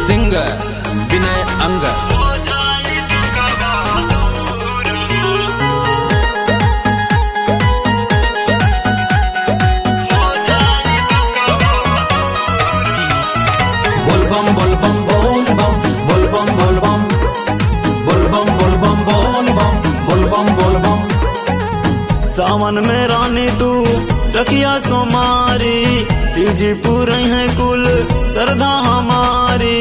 singer विनय अंगर बोलबम बोलबम बोलबम बोलबम बोलबम बोलबम बोलबम बोलबम बोलबम बोलबम सावन में रानी तू रखिया सोमारी शिव जी पूरे हैं कुल श्रद्धा हमारी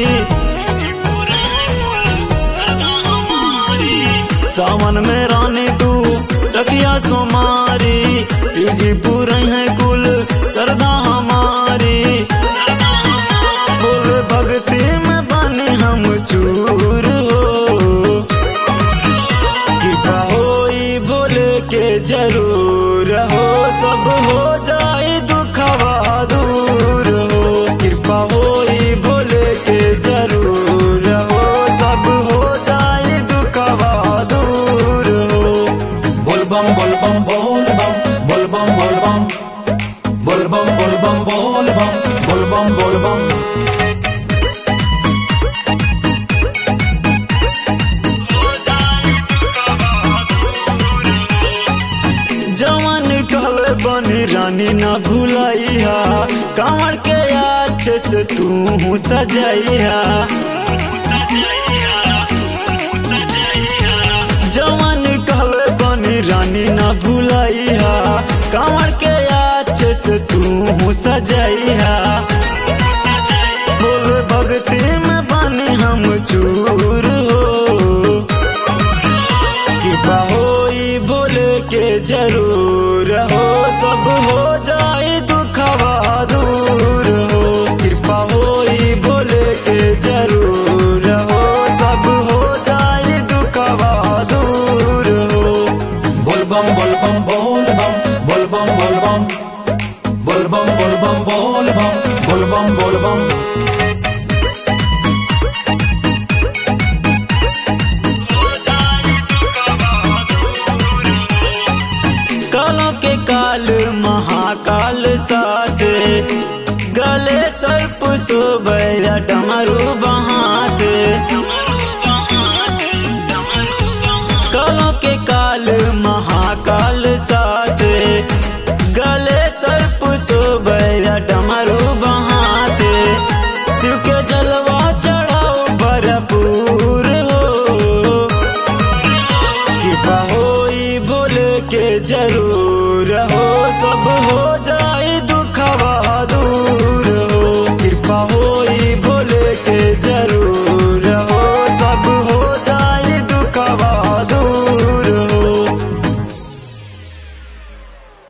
सावन में रानी तू रखिया सोमारी शिव जी पूरे हैं कुल श्रद्धा हमारी बोल भक्ति में बने हम चूर हो कृपा होई बोले के जरूर हो सब हो जाए दुखवा दूर हो कृपा होई बोले के जरूर हो सब हो जाए दुखवा दूर हो बोलबम बोलबम बोलबम बोलबम बोलबम बोलबम बोलबम बोलबम बोलबम बोलबम जवान कल बनी रानी ना भुलाइया कांवर के अच्छे से तू सजाइया जवान कल बनी रानी ना भुलाइया कांवर के अच्छे से तू सजाइया बोल भक्ति में बने हम चूर हो कृपा होई बोले के जरूर हो सब हो जाए दुखवा दूर हो कृपा होई बोले के जरूर हो सब हो जाए दुखवा दूर हो बोलबम बोलबम बोलबम बोलबम बोलबम बोलबम बोलबम बोलबम बोलबम बोलबम कालों के काल महाकाल साथ गले सर्प सुबैया डमरू